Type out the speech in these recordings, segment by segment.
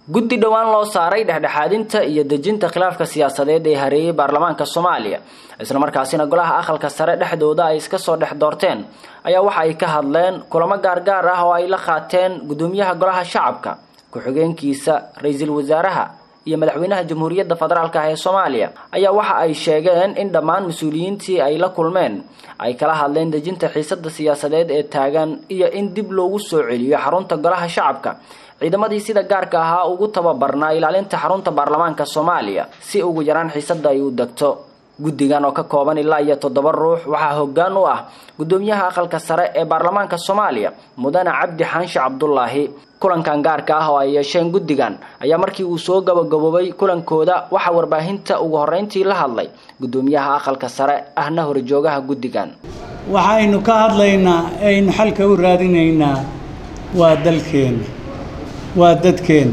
guddi dhowaan loo saaray dhexdhexaadinta iyo dejinta khilaafka siyaasadeed ee hareeyay baarlamaanka soomaaliya islamarkaasina golaha aqalka sare dhexdooda ay iska soo dhex doorteen ayaa waxa ay ka hadleen kulamo gaargaar ah oo ay la qaateen gudoomiyaha golaha shacabka ku-xigeenkiisa ra-iisul wasaaraha iyo madaxweynaha jamhuuriyadda federaalk ah ee soomaaliya ayaa waxa ay sheegeen in dhammaan mas-uuliyiintii ay la kulmeen ay kala hadleen dejinta xiisada siyaasadeed ee taagan iyo in dib loogu soo celiyo xarunta golaha shacabka ciidamadii sida gaarka ahaa ugu tababarnaa ilaalinta xarunta baarlamaanka soomaaliya si ugu yaraan xiisada ay u degto guddigan oo ka kooban ilaa iyo toddoba ruux waxaa hoggaan u ah gudoomiyaha aqalka sare ee baarlamaanka soomaaliya mudane cabdi xaanshe cabdulaahi kulankan gaarka ah oo ay yeesheen guddigan ayaa markii uu soo gabagaboobay kulankooda waxaa warbaahinta ugu horreyntii la hadlay gudoomiyaha aqalka sare ahna horjoogaha guddigan waxaynu ka hadlaynaa aynu xalka u raadinaynaa waa dalkeenna waa dadkeenna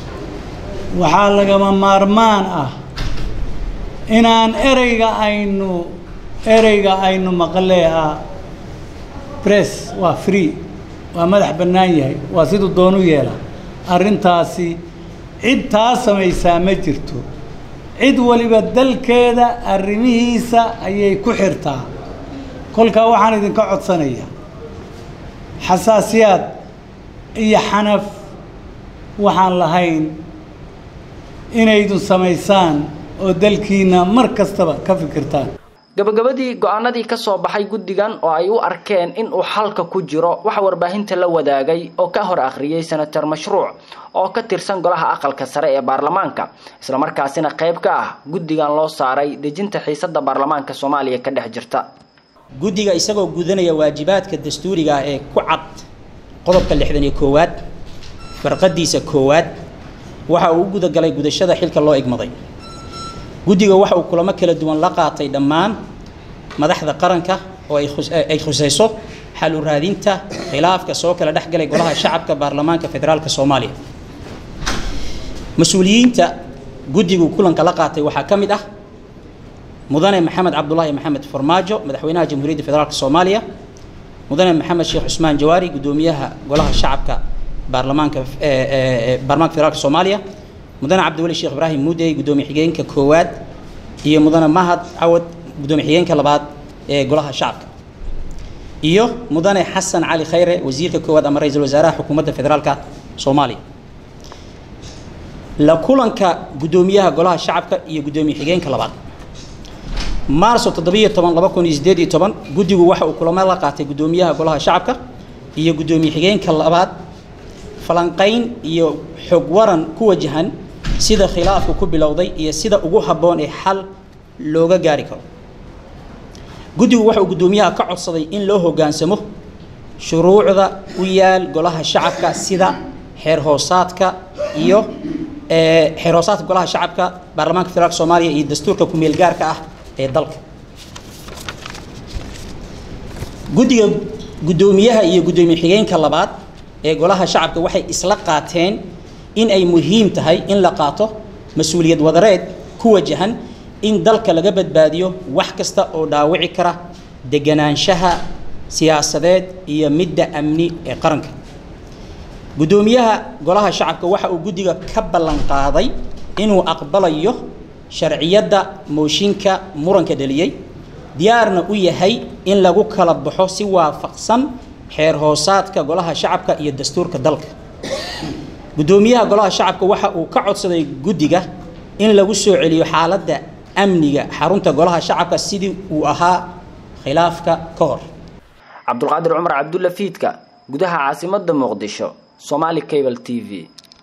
waxaa lagama maarmaan ah inaan ereyga aynu ereyga aynu maqlee ah bress waa free waa madax bannaan yahay waa siduu doonu yeela arrintaasi cid taa samaysaa ma jirto cid waliba dalkeeda arrimihiisa ayay ku xirtaa kolkaa waxaan idinka codsanayaa xasaasiyaad iyo xanaf waxaan lahayn inaydun samaysaan oo dalkiina mar kastaba ka fikirtaan gabagabadii go-aanadii ka soo baxay guddigan oo ay u arkeen in uu xalka ku jiro waxa warbaahinta la wadaagay oo ka hor akhriyey senator mashruuc oo ka tirsan golaha aqalka sare ee baarlamaanka islamarkaasina qayb ka ah guddigan loo saaray dejinta xiisada baarlamaanka soomaaliya ka dhex jirta guddiga isagoo gudanaya waajibaadka dastuuriga ah ee ku cad qodobka lixdan iyo koowaad farqadiisa koowaad waxa uu u gudagalay gudashada xilka loo igmaday guddiga waxa uu kulamo kala duwan la qaatay dhammaan madaxda qaranka oo ay khusayso xal u raadinta khilaafka soo kala dhexgalay golaha shacabka baarlamaanka federaalka soomaaliya mas-uuliyiinta guddigu kulanka la qaatay waxaa ka mid ah mudane maxamed cabdulaahi maxamed farmaajo madaxweynaha jamhuuriyadda federaalk soomaaliya mudane maxamed sheekh cusmaan jawaari gudoomiyaha golaha shacabka baarlamaanka baarlamaanka federaalk soomaaliya mudane cabdiweli sheekh ibraahim muudey gudoomiye xigeenka koowaad iyo mudane mahad cawad gudoomiye xigeenka labaad ee golaha shacabka iyo mudane xasan cali khayre wasiirka koowaad ama ra-iisul wasaaraha xukuumadda federaalka soomaaliya la kulanka gudoomiyaha golaha shacabka iyo gudoomiye xigeenka labaad maarso toddobiyo toban laba kun iyo sideed iyo toban guddigu waxa uu kulamo la qaatay gudoomiyaha golaha shacabka iyo gudoomiye xigeenka labaad falanqayn iyo xog waran ku wajahan sida khilaafku ku bilowday iyo sida ugu habboon ee xal looga gaari karo guddigu waxa uu guddoomiyaha ka codsaday in loo hoggaansamo shuruucda u yaal golaha shacabka sida xeer hoosaadka iyo xeer hoosaadka golaha shacabka baarlamaanka federaalka soomaaliya iyo dastuurka ku-meel gaarka ah ee dalka guddiga guddoomiyaha iyo guddoomiye xigeenka labaad ee golaha shacabka waxay isla qaateen in ay muhiim tahay in la qaato mas-uuliyad wadareed ku wajahan in dalka laga badbaadiyo wax kasta oo dhaawici kara deganaanshaha siyaasadeed iyo midda amni ee qaranka guddoomiyaha golaha shacabka waxa uu guddiga ka ballan qaaday inuu aqbalayo sharciyadda mooshinka muranka dhaliyey diyaarna u yahay in lagu kala baxo si waafaqsan xeer hoosaadka golaha shacabka iyo dastuurka dalka guddoomiyaha golaha shacabka waxa uu ka codsaday guddiga in lagu soo celiyo xaaladda amniga xarunta golaha shacabka sidii uu ahaa khilaafka ka hor cabdulqaadir cumar cabdulla fiidka gudaha caasimadda muqdisho somaali cable t v